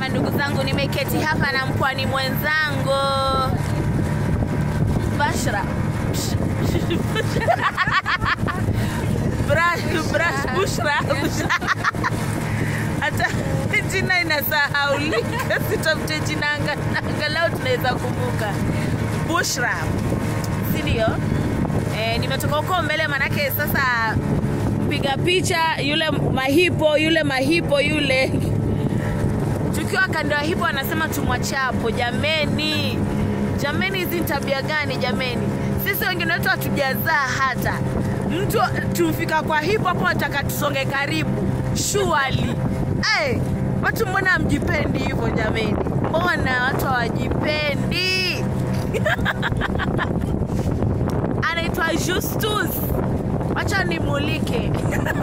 mandugu zangu, nimeketi hapa na mpwani mwenzangu Bashra Bra- Bra- Bushra hata jina inasahaulika, sitafute jina anga- angalau tunaweza kumbuka Bushra, si ndio? E, nimetoka huko mbele, manake sasa piga picha yule mahipo yule mahipo yule tukiwa kando ya hipo anasema tumwache hapo jameni jameni hizi ni tabia gani jameni sisi wengine wetu hatujazaa hata mtu tumfika kwa hipo hapo nataka tusonge karibu shuali hey, watu mbona mjipendi hivyo jameni mbona watu hawajipendi anaitwa justus wacha nimulike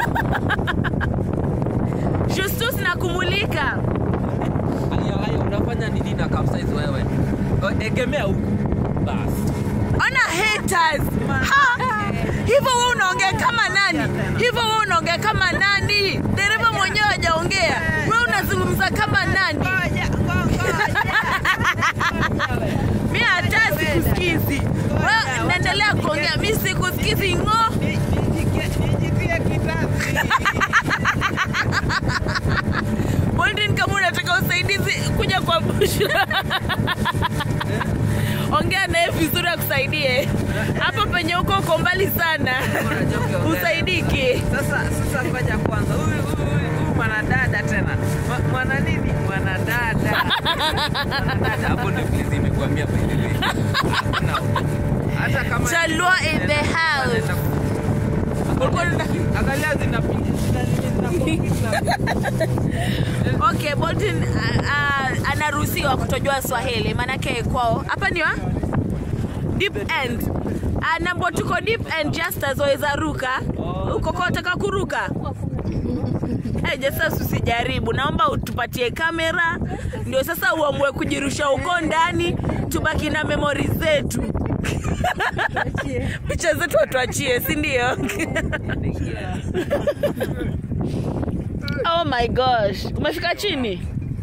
justus na kumulika Haya, haya, unafanya nini na capsize wewe? O, Egemea huku basi. ona haters ha hivyo wewe unaongea kama nani hivyo wewe unaongea kama nani dereva mwenyewe hajaongea wewe unazungumza kama nani mi hata sikusikizi wewe naendelea kuongea mi sikusikizi ng'o Boldin, kama unataka usaidizi kuja kwa Bushra, ongea naye vizuri akusaidie. Hapo penye uko uko mbali sana, usaidiki. Sasa sasa, ngoja kwanza, huyu huyu huyu mwanadada tena Mwa- mwana nini? Mwanadada Dada, hapo ndio please nimekuambia by the way. Hakuna. hata kama Chalua in the house. angalia zinapinda Okay, Bolton uh, uh, anaruhusiwa kutojua Swahili maanake kwao hapa ni wa deep end uh, nambo tuko deep end just as waweza ruka uko kwa utaka kuruka Hey, Justus usijaribu, naomba utupatie kamera ndio sasa uamue kujirusha huko ndani, tubaki na memori zetu picha zetu watuachie, si ndio? oh my gosh, umefika chini?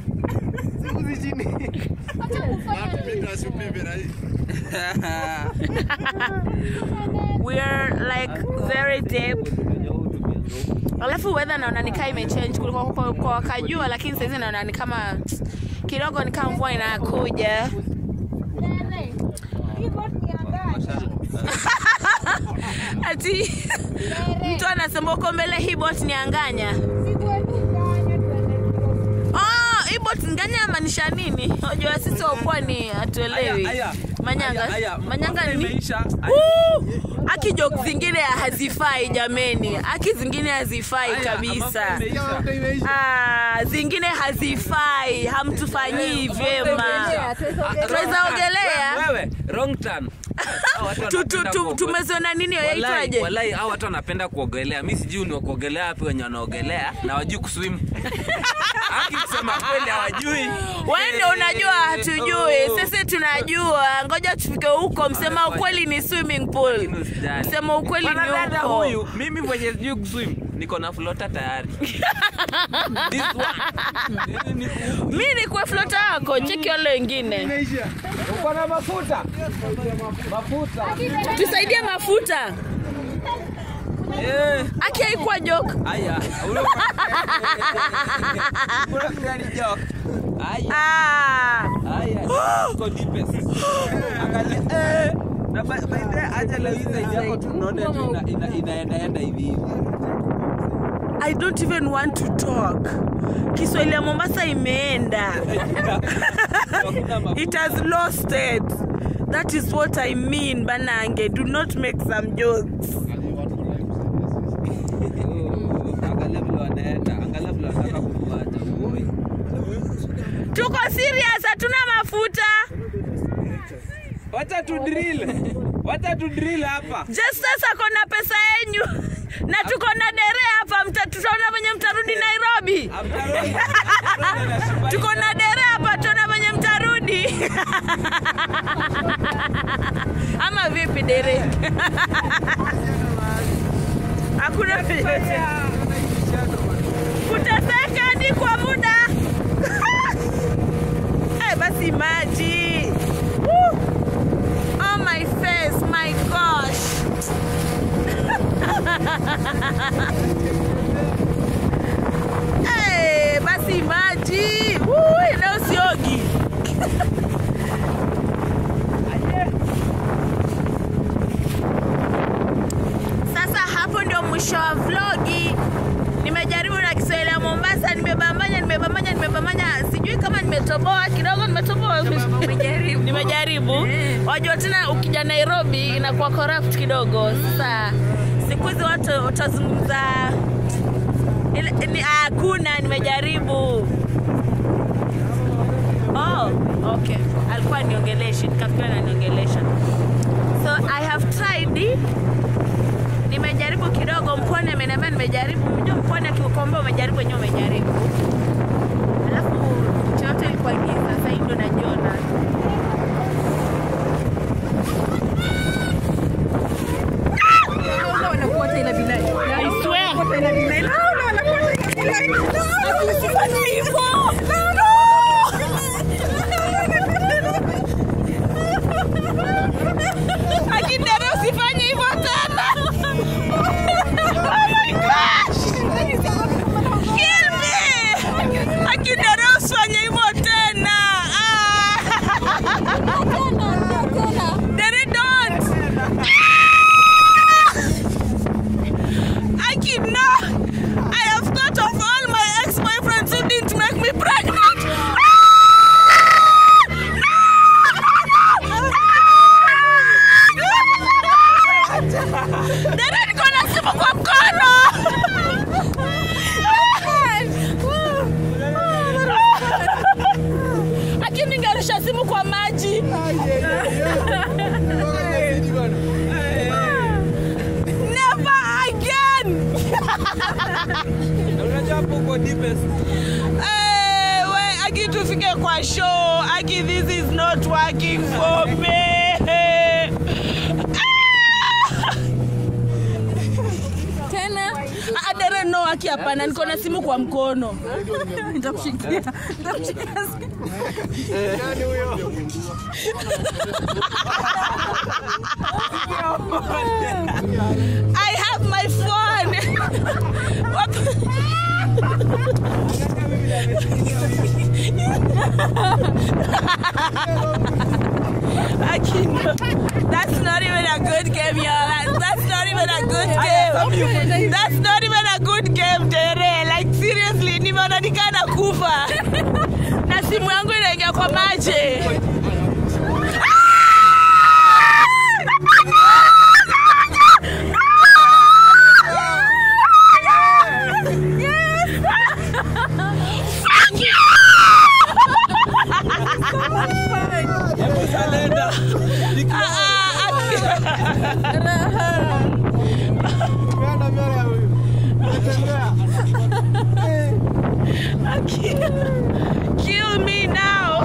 we are like very deep alafu weather naona nikaa imechange kulikuwa kwa, kwa wakajua lakini saizi naona ni kama kidogo ni kama mvua inakuja ati mtu anasema uko mbele hii bot ni anganya oh, hii bot nganya amaanisha nini unajua sisi wa pwani hatuelewi Aya, aya. manyanga Aya, aya. manyanga Mafuta ni imeisha. Woo! aki joke zingine hazifai jameni aki zingine hazifai Aya, kabisa mafuta imeisha. ah, zingine hazifai hamtufanyii vyema Tunaweza ogelea? Wewe, wrong turn. Hao watu Tu- tu- wanapenda tu- kuogelea. tumeziona nini Walai, yaitwaje walai hao watu wanapenda kuogelea mi sijui ni wa kuogelea wapi wenye wanaogelea na wajui kuswim aki kusema kweli hawajui wewe ndio unajua hatujui sisi tunajua ngoja tufike huko msema ukweli ni swimming pool Lakini usijali. msema ukweli ni Mwanadada huko huyu mimi mwenye sijui kuswim niko na flota tayari This one. Ni- ni- mi ni kwa flota yako cheki wale wengine uko na mafuta mafuta tusaidie mafuta Eh, aki haikuwa joke haya huyo- Kuna gari joke. Haya. ah. Haya, tuko deepest. Angalia, eh, na by by the way, acha leo hii zaidi yako tunaona tu ina- ina- inaendaenda hivi hivi. I don't even want to talk. Kiswahili ya Mombasa imeenda. Hakuna mafuta. It has lost it. That is what I mean, Banange. Do not make some jokes. Angalia vile wanaenda, angalia vile wanataka kukuacha. Oi. Tuko serious, hatuna mafuta. Wacha tu drill. Wacha tu drill hapa. Just sasa kona pesa yenyu. Na tuko na dere hapa, mta- tutaona venye mtarudi Nairobi. Amtarudi. Tuko na dere hapa, tutaona venye mtarudi. Ama vipi dere? Hakuna kuteseka hadi kwa muda nimetoboa kidogo nimetoboa Umejaribu. nimejaribu Eh. wajua tena ukija nairobi inakuwa corrupt kidogo sasa siku hizi watu utazungumza ile- ni- hakuna nimejaribu oh, okay alikuwa niongeleshi nikafikiria naniongelesha so i have tried nimejaribu kidogo mpwani ameniambia nimejaribu mjua mpwani akiukomba umejaribu wenyewe umejaribu alafu nchi yote ilikuwa giza sasa hii ndo najiona Naona wanakuota ila bilai. I swear. Wanakuota ila bilai. Naona wanakuota ila bilai. Naona. Usifanye hivyo. Akindere usifanye hivyo tena. Oh my gosh. Kill me. Akindere usifanye hivyo tena. Ah. Dere don't. Aki, no! I have thought of all my ex-boyfriends who didn't make me pregnant. Dada niko na simu kwa mkono. Aki, ningerusha simu kwa maji. Never again. Na unajua hapo uko deepest. Eh, we, Aki tufike kwa show. Aki, this is not working for me. Tena. Ah, Dere no, Aki hapana, niko na simu kwa mkono. Nitakushikia. Nitakushikia. I have my phone. What? Aki, no. That's not even a good game, y'all. That- That's not even a good game. That's not even a good game, Dere. Like seriously, nimeona nikana kufa na simu yangu inaingia kwa maji. Hebu salenda. Ah, ah, Aki- Kill me now.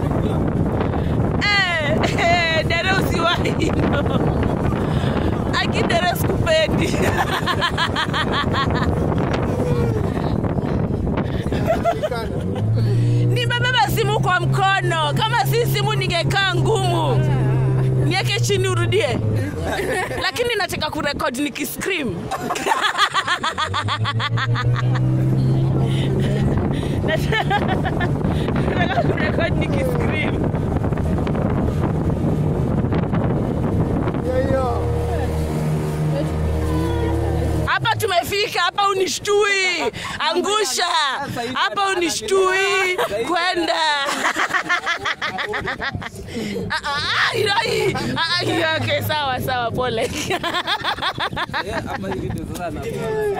Eh, eh, dere usiwahi hivyo. Aki dere sikupendi. Nimebeba simu kwa mkono. Kama si simu ningekaa ngumu. Niweke chini urudie. Lakini nataka kurekod nikiscream. Nataka kurekod nikiscream. Hapa tumefika, hapa unishtui, angusha hapa, unishtui kwenda. Ah, ah, hilo hii. Ah, ah, hilo, okay, sawa sawa, pole. Eh, ama hivi ndio sasa na.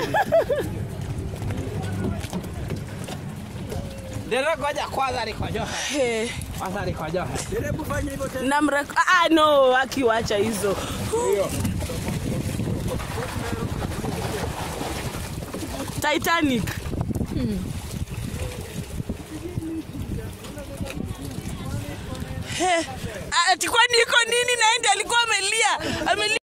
Dere ngoja kwanza nikojohe. Eh, Kwanza nikojohe. Hebu fanya hivyo tena. namrek- ah, ah, no, akiwacha hizo Titanic. Eh, ati kwani iko nini? Naende alikuwa amelia amelia